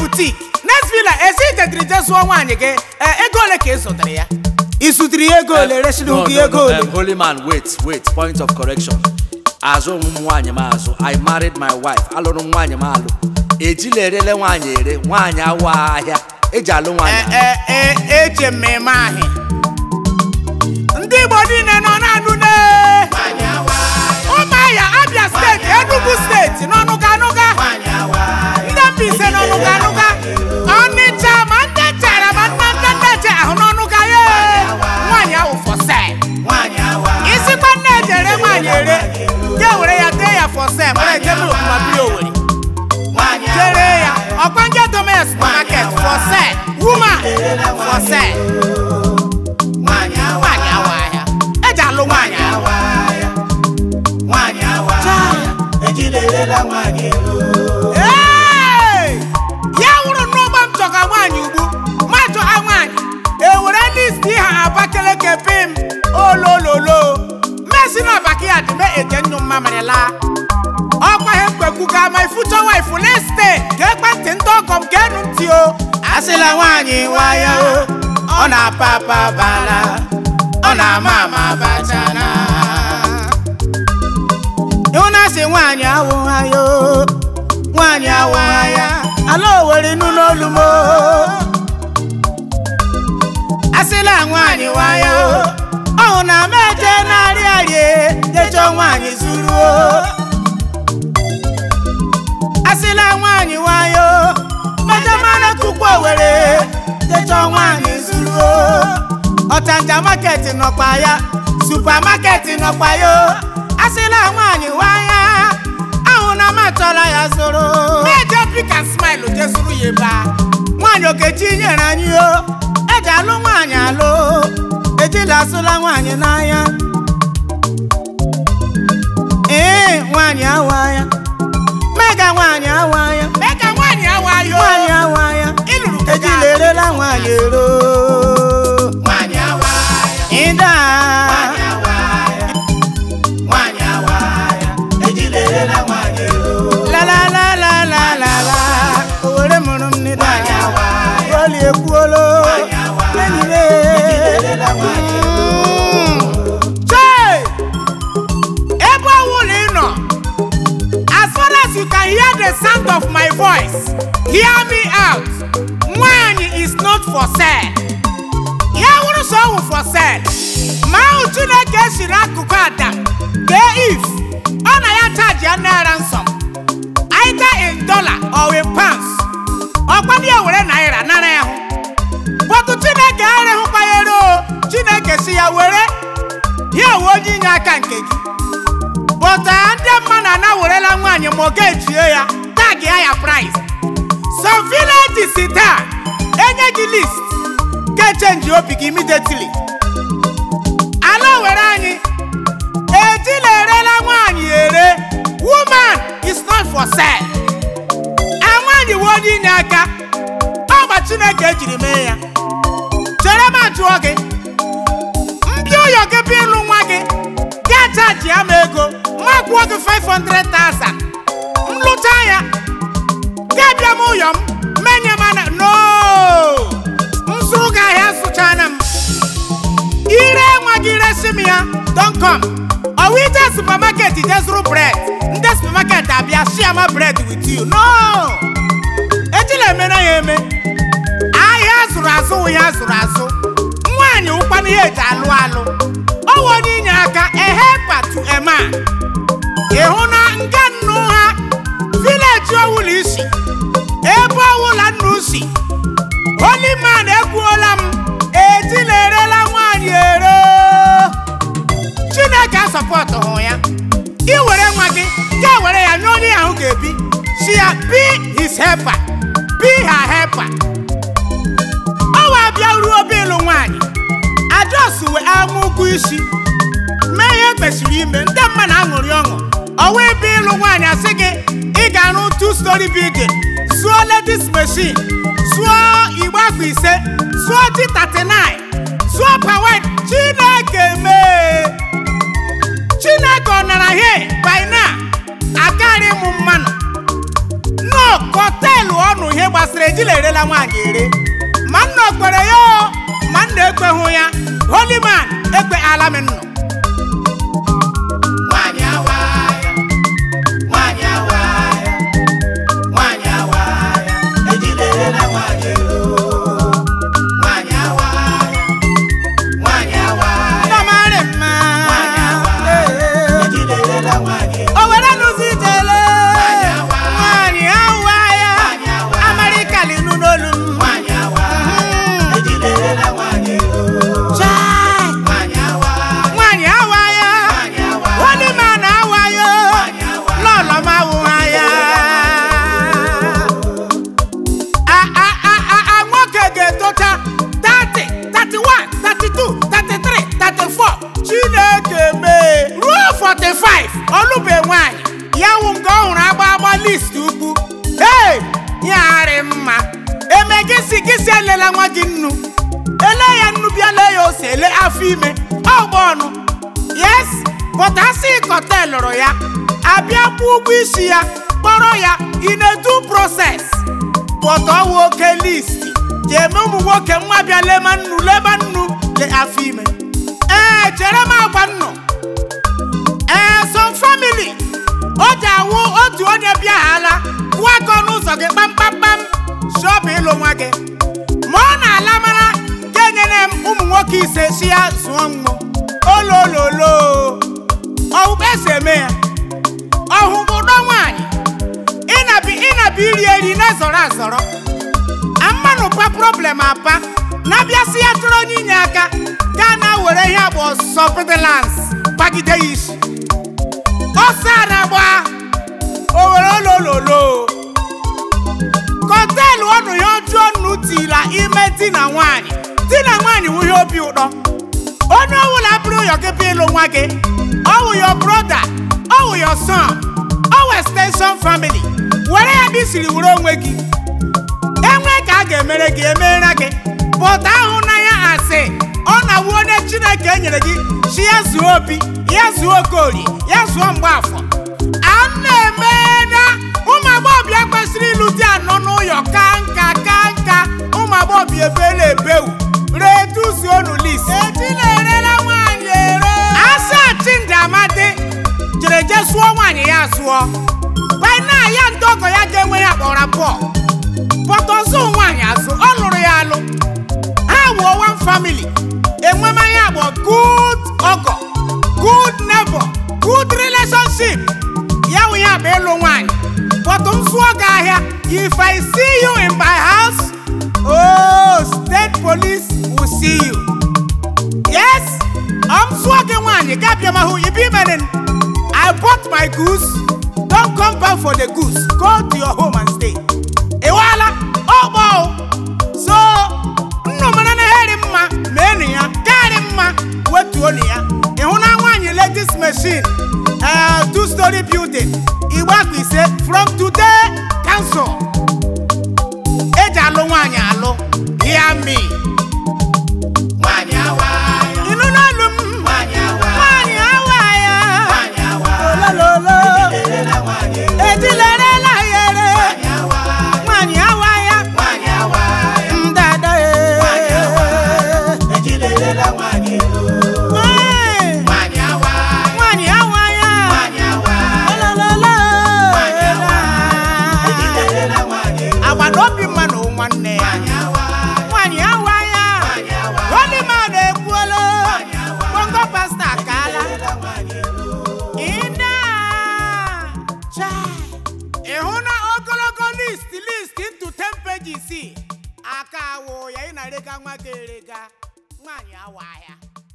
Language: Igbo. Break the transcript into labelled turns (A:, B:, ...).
A: butik next villa esi itetiri je zụọ nwaanyị gị ee, ego ole ka ị zụtara ya ị zụtara ya ego ole resịrị
B: no,
A: gị
B: no,
A: ego
B: no,
A: ole
B: um, holy man wait wait point of correction azụ m nwaanyị m azụ i married my wife alụrụ m nwaanyị m alụ ejila erele nwaanyị ere nwaanyị awa ahịa eji alụ nwaanyị
A: Ee, ee, ee, eche mmemme ahụ ndị igbo niile nọ na-anụ ne ụmụahịa abịa steeti enugu steeti n'ọnụga anụga ndị Mbaise n'ọnụga anụga ọnịcha ma ndị chara ma nna ndị nneche ahụ n'ọnụga ya nwaanyị ahụ fọse isikwa nne eji ere nwaanyị ere ga were ya tee ya fọse mara ejebe okuma biri owere jere ya ọkwa nje dome ya supermarket fọse woman fọse nwaanyị awa ahịa eji alụ nwaanyị ahụ Ee! ya wụrụ n'ụgbọ m chọga nwaanyị ugbu ma chọga nwaanyị ewere listi ha abakeleke pim olololo mmesi na backyard me eje nnụ mmamịrị laa ọkwa ihe mkpekwu ga my future wife liste ka ekwentị ndị ọgọ m ga enu ntị o asịla nwaanyị nwaya o ọ na-apa apa bala ọ na-ama ama bachana ịhụnasị nwaanyị awụha ya o nwaanyị awụha ya ala owere nụ n'olu m o asịla nwaanyị nwaya o ọhụ na m eje narị arịa jechọ nwaanyị zuru o asịla nwaanyị nwayọ mejamara tukwu owere jechọ nwaanyị zuru o. ọchanja maketi nọkwa ya supamaketi nọkwa ya o. asịla nwaanyị nwaya ahụ na m achọla ya zụrụ meje pika smile je zụrụ ya ebe a nwaanyị okechi nyere anyị o eji alụ nwaanyị alụ ejila asụla nwaanyị n'anya ee nwaanyị awa ya mega nwaanyị awa ya mega nwaanyị awa ya nwaanyị awa ya ịlụrụ ejila erela nwaanyị ero nwaanyị awa ya ịda nwaanyị awa ya ejila erela nwaanyị ero la la la la la la la owere mụrụ m n'ịda oli ekwuolo enyi m Chee! ebe ọwụla ị nọ as far as you can hear the sound of my voice hear me out nwaanyị is not for sale ya wụrụ so ọwụ for sale ma ahụ chineke si n'akụkụ adam dee if ọ na ya chaji ya naira nsọ either in dollar or in pounds ọkwa ndị ewere naira nara ya hụ bọtụ chineke arịhụkwa ya ero chineke si ya were ya ewe onye inye aka nke gị bọta ndị mmadụ ana werela nwaanyị ma ọ ga-ejie ya tag ya ya price some villages taa enye gị list ga-echenji obi gị immediately ala were anyị ejila erela nwaanyị ere woman is not for sale a nwaanyị wee onye inye aka ọgba chineke ejiri mee ya chere m ajụọ gị ndị ụyọ gị bụ ịlụ nwa gị ga chaji ya m ego ma kwụọ gị 500,000 m lụcha ya ga bịa m ụyọ m menye m ana no m zụrụ gị ahịa zụchana m ire nwa gị resi m ya don com ọwụ ije supermarket je zụrụ bred ndị supermarket abịa share ma bread with you no ejila emere ya eme ahịa azụrụ azụ wụ ya azụrụ azụ nwaanyị ụkwana ihe eji alụ alụ ọwụ onye inye aka ehepa to ema ịhụ na nke nnu ha vileji ọwụla isi ebe ọwụla nnu si holy man ekwuola m ejila erela nwaanyị ere chineke asọpọtụ hụ ya iwere nwa gị ga were ya nye onye ahụ ga-ebi si ya be his helper be her helper ọwa abịa ruo obe ịlụ nwaanyị ajọs wee ama ụkwụ isi mee ihe kpesịrị ime ndị mmadụ aṅụrị ọṅụ ọwa ebe ịlụ nwaanyị asị gị ị ga-arụ two story building zụọ ladies machine zụọ igbe akwa ise zụọ T39 zụọ pawet chineke mee chineke ọ nara he by now akarị m mmanụ no kọtelụ ọnụ ihe gbasara ejila erela nwaanyị ere ma nna okpere ya o ma nna ekweghụ ya holy man ekpe ala m nnụ
C: Nwanyị awaaya, nwanyị awaaya, nwanyị awaaya, ejiderela nwanyị ero. Nwanyị awaaya, nwanyị awaaya,
A: ndọmarị mma
C: nwanyị awaaya, ejiderela nwanyị ero.
A: o were n'ụzọ ijele
C: Nwanyị awa.
A: nwaanyị awa ya
C: Nwanyị awa.
A: amarịkali nụ n'olu m
C: Nwanyị awaaya, ejiderela nwanyị ero.
A: Chai!
C: Nwanyị awaaya,
A: nwaanyị awa ya
C: nwanyị awaaya,
A: holy man awa ya
C: nwanyị awaaya.
A: lọlọ m awụwa ya A- a- a- a- a- nwoke ga-etocha 30 31 32 33 34 chineke mee ruo 45 ọlụbe nwanyị ya wụ nke ọ hụrụ agba agba list ukwu hey yarị mma eme gị si gị si elela nwa gị nnu ele ya nnu bịa lee ya ose ele afọ ime ọgba ọnụ yes but asị kọta lụrụ ya abịa kwụ ụgwọ isi ya kpọrọ ya in a due process but ọwụ oke list ji eme ụmụ nwoke nwa bịa lema nnu lema nnu le afọ ime ee chere m agwa nnụ ee some family o ji awụ otu onye bịaghala kwụọ aka ọnụ ụzọ gị kpamkpamkpam shọpụ ịlụ nwa gị ma ọ na-ala mara ga-enyere m ụmụ nwoke ise si ya zụọ mmụ olololo ọwụkpa esi eme ya ọhụbụdọ nwaanyị ịnabi ịnabi iri eri na-ezọrọ azọrọ ammanụkwa problem apa na-abịasị ya chọrọ onye inye aka gaa na were ihe abụ ọsọ pedalans gbagide ya isi ọsọ na-agba o were olololo kọteelụ ọnụ ya ọjọọ nnu tila ime di na nwaanyị di na nwaanyị wụ ihe obi ụtọ onye ọbụla bụrụ ụyọ gị bịa ịlụ nwa gị ọwụ yo broda ọwụ yo son ọwụ extension family were ya bụ isiri were onwe gị enwe ka a ga-emere gị emeere gị pụta ahụ na ya asị ọ na-awụ onye chineke nyere gị chi ya zuo obi ya zuo okorie ya zuo mgbaafọ a na-eme na ụmụ agbọghọbịa kwesịrị ịlụ di anọ n'ụyọ ka nka ka nka ụmụ agbọghọbịa ebela ebewu reduzionu lis etilerela nwaanyị ere asa chindi amadi jere je sụọ nwaanyị ya sụọ bana ya ndị ọgọ ya ga-enwe ya kpọrọ pọl pọtọzụ nwaanyị azụ ọ lụrụ ya alụ ha wụọ one family enwemanya bụ good ọgọ good neighbor good relationship ya wụ ya bụ ịlụ nwaanyị pọtụ m sụọ gị ahịa if i see you in my house oh state police will see you yes I'm sụọ gị nwaanyị ga-abịa mahụ ibe imere I bought my goose don't come back for the goose go to your home and stay ịwala ọgbọ so nnụmara na heri mma mee ya karị mma wetuonu ya ịhụ na nwaanyị ladies machine uh, two story building igbe akpa ise from today cancel eji alụ nwaanyị alụ ya mi
C: Nwanyị awaaya,
A: ịnụ n'olu m
C: nwanyị awaaya,
A: nwaanyị awa ya
C: nwanyị awaaya,
A: olololo
C: ejiderela nwanyị ero.
A: ejilerela ya ere
C: Nwanyị awaaya,
A: nwaanyị awa ya
C: nwanyị awaaya,
A: ndada
C: nwanyị awaaya, ejiderela nwanyị ero.
A: Ee.
C: Nwanyị awaaya,
A: nwaanyị awa ya
C: nwanyị awaaya,
A: olololo
C: Nwanyị awa. ejiderela nwanyị ero.
A: agbata obi mmadụ nwanne ya
C: Nwanyị awaaya,
A: nwaanyị awa ya
C: nwanyị awaaya,
A: holy man ekwuola
C: Nwanyị awa.
A: bongo pasta akaala
C: ejiderela nwanyị ero.
A: ịna chai ịhụ na ogologo list list into 10 pages aka awụ ya ị na-erega nwa gị erega nwaanyị awa ya